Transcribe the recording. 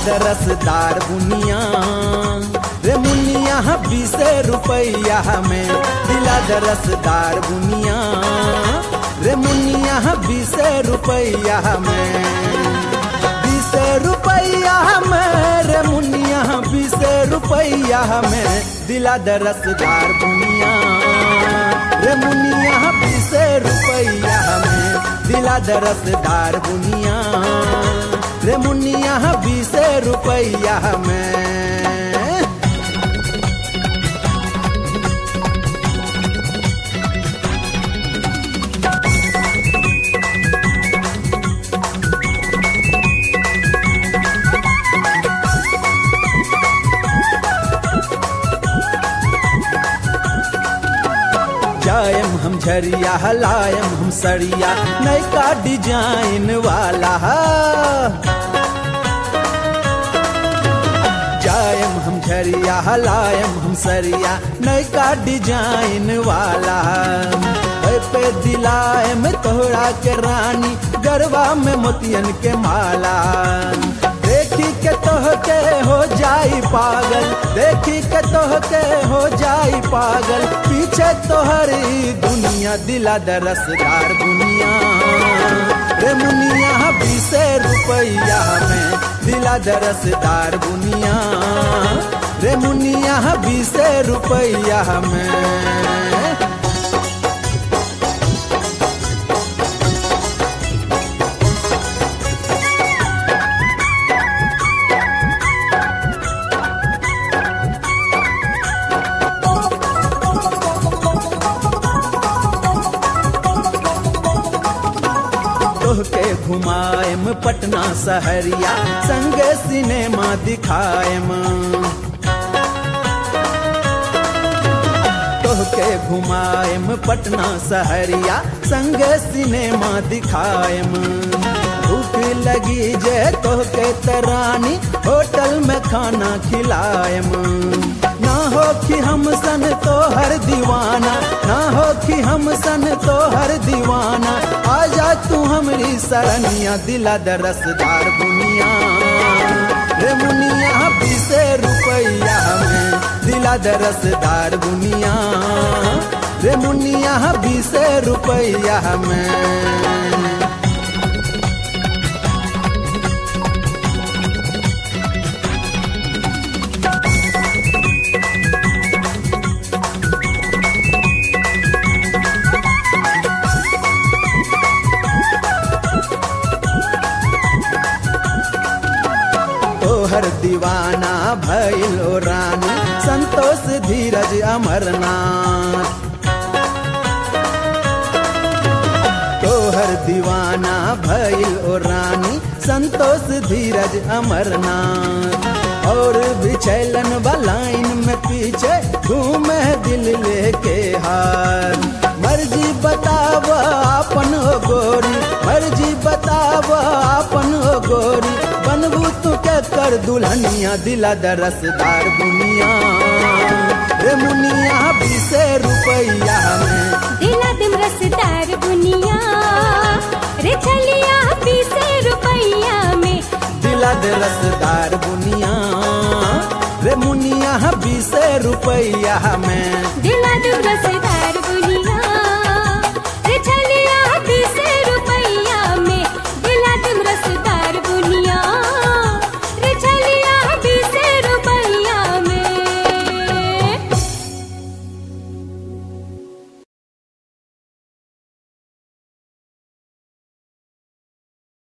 द रसदार बुनिया रे मुनिया बीस रुपैया में दिला द रसदार बुनिया रे मुनिया बीस रुपैया में बीस रुपैया में रे मुनिया बीस रुपैया में दिला द रसदार बुनिया रे मुनिया बीस रुपैया में दिला द रसदार बुनिया रे मुनिया बीस रुपैया में जायम हम झरिया हलायम हम सरिया नयका डिजाइन वाला जायम हम झरिया हलायम हम सरिया नयका डिजाइन वाला ओए पे दिलाए में तोहरा के रानी गरबा में मोतियन के माला देखी के तोह के हो जाई पागल देखी के तोह के हो जाई पागल पीछे तोहरी दुनिया दिला दरसदार दुनिया रे मुनिया बीस रुपैया में दिला दरसदार बुनिया रे मुनिया बीस रुपैया में तोहके घुमाएम पटना सहरिया संगे सिनेमा दिखाएम तोहके घुमाएम पटना सहरिया संगे सिनेमा दिखाएम भूख लगी जे तोहके तरानी होटल में खाना खिलाएम ना हो कि हम सन तो हर दीवाना ना हो कि हम सन तो हर दीवाना आजा तू हमरी सरनिया दिला दरसदार बुनिया रे मुनिया बीस रुपैया में दिला दरसदार बुनिया रे मुनिया बीस रुपैया में तोहर दीवाना भैलो रानी संतोष धीरज अमरनाथ तोहर दीवाना भैल ओ रानी संतोष धीरज अमरनाथ और बिछैलन बलाइन में पीछे घूमे दिल लेके हार मर्जी बताव अपन हो गोरी मर्जी बताव अपन हो गोरी बनबू तू के कर दुल्हनिया दिला दरसदार बुनिया रे मुनिया बीस रुपैया में दिला दिम रसदार बुनिया रे छलिया बीस रुपैया में दिला दे रसदार बुनिया रे मुनिया बीस रुपैया में दिला दिम रसदार बुनिया रे छलिया